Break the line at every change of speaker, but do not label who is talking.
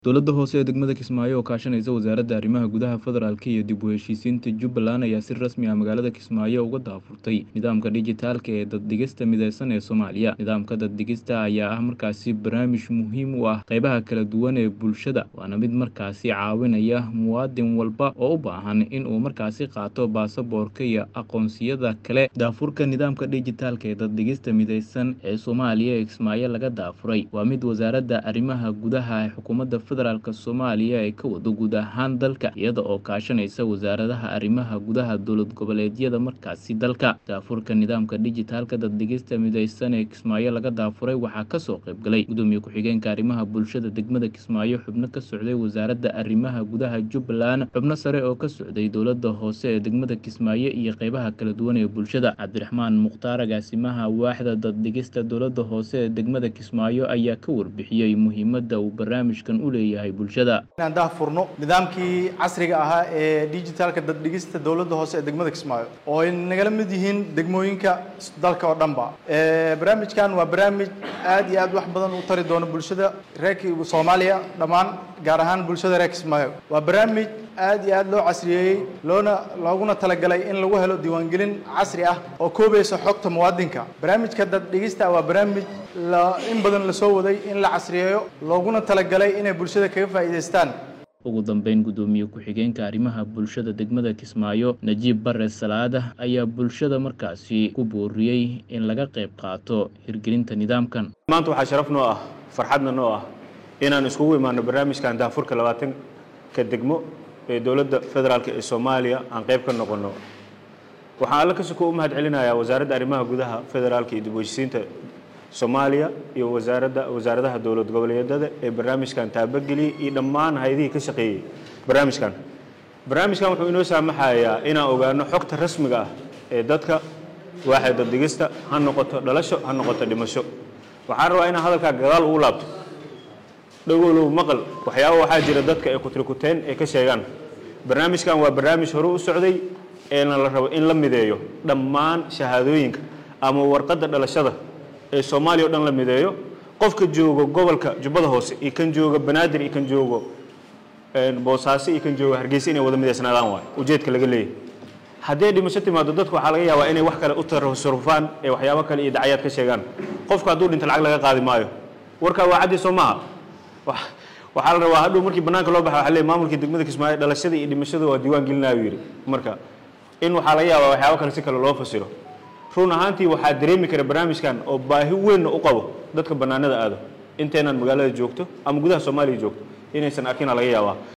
Dowladda hoose ee degmada Kismaayo oo kaashanaysa Wasaaradda Arrimaha Gudaha Federaalka iyo dib u heshiisiinta Jubbaland ayaa si rasmi ah magaalada Kismaayo uga daahfurtay nidaamka dhijitaalka ee dad-dhigista mideysan ee Soomaaliya. Nidaamka dad-dhigista ayaa ah markaasi barnaamij muhiim u ah qaybaha kala duwan ee bulshada, waana mid markaasi caawinaya muwaadin walba oo u baahan in uu markaasi qaato baasaboorka iyo aqoonsiyada kale. Daahfurka nidaamka dhijitaalka ee dad-dhigista mideysan ee Soomaaliya ee Kismaayo laga daafuray waa mid Wasaaradda Arrimaha Gudaha ee Xukuumadda Federaalka Soomaaliya ay ka wado guud ahaan dalka, iyada oo kaashanaysa wasaaradaha arrimaha gudaha dowlad goboleedyada markaasi dalka. Daahfurka nidaamka dhijitaalka dad-dhigista mideysan ee Kismaayo laga daafuray waxaa kasoo qayb galay Gudoomiye Ku-xigeenka Arrimaha Bulshada degmada Kismaayo, xubno ka socday Wasaaradda Arrimaha Gudaha Jubbaland, xubno sare oo ka socday Dowladda Hoose ee degmada Kismaayo iyo qaybaha kala duwan ee bulshada. Cabdiraxmaan Mukhtaar, agaasimaha waaxda dad-dhigista Dowladda Hoose ee degmada Kismaayo, ayaa ka warbixiyey muhiimadda uu barnaamijkan u leeyahay bulshada.
inaan daahfurno nidaamkii casriga ahaa ee digitalka dad-dhigista dowladda hoose ee degmada Kismaayo oo ay nagala mid yihiin degmooyinka dalka oo dhanba Ee, barnaamijkan waa barnaamij aad iyo aad wax badan u tari doono bulshada reer Soomaaliya dhammaan gaar ahaan bulshada reer Kismaayo waa barnaamij aad iyo aad loo casriyeeyey loona looguna talagalay in lagu helo diiwaangelin casri ah oo koobaysa xogta muwaadinka barnaamijka dad-dhigista waa barnaamij la in badan la soo waday in la casriyeeyo looguna talagalay inay bulshada kaga faa'iidaystaan
ugu dambeyn gudoomiye ku-xigeenka arrimaha bulshada degmada Kismaayo Najiib Bare Salaada ayaa bulshada markaasi ku booriyey in laga qayb qaato hirgelinta nidaamkan
maanta waxaa sharaf noo ah farxadna noo ah inaan iskugu imaano barnaamijkan daafurka labaatanka degmo ee dowladda federaalk ee soomaaliya aan qayb ka noqono waxaan alla ka suko u mahad celinayaa wasaaradda arrimaha gudaha federaalka iyo dib u heshiisiinta soomaaliya iyo wasaaradda wasaaradaha dowlad goboleedyada ee barnaamijkan taabageliyey iyo dhammaan hay-adihii ka shaqeeyey barnaamijkan barnaamijkan wuxuu inoo saamaxayaa inaan ogaano xogta rasmiga ah ee dadka waaxda dad-dhigista ha noqoto dhalasho ha noqoto dhimasho waxaan rabaa inaan hadalkaa gadaal ugu laabto dhowolow maqal waxyaaba waxaa jira dadka ee kutrikuteen ee ka sheegaan barnaamijkan waa barnaamij hore u socday eena la rabo in la mideeyo dhammaan shahaadooyinka ama warqadda dhalashada ee soomaaliya o dhan la mideeyo qofka joogo gobolka jubbada hoose iyo kan jooga banaadir iyo kan joogo boosaaso iyo kan joogo hargeysa inay wada mideysnaadaan waay ujeedka laga leeyahay haddii dhimasho timaado dadku waxaa laga yaabaa inay wax kale u tasarufaan ee waxyaabo kale iyo dacayaad ka sheegaan qofka hadduu dhinto lacag laga qaadi maayo warkaa waa caddi soo maaha waxaa la rabaa hadhow markii bannaanka loo baxa waxa leeyahay maamulkii degmada Kismaayo dhalashada iyo dhimashada waa diiwaan gelinaya yiri marka in waxaa laga yaabaa waxyaabo kale si kale loo fasiro run ahaantii waxaa dareemi kara barnaamijkan oo baahi weyn u qabo dadka bannaanada aado inteenaan magaalada joogto ama gudaha Soomaaliya joogto inaysan arkina laga yaabaa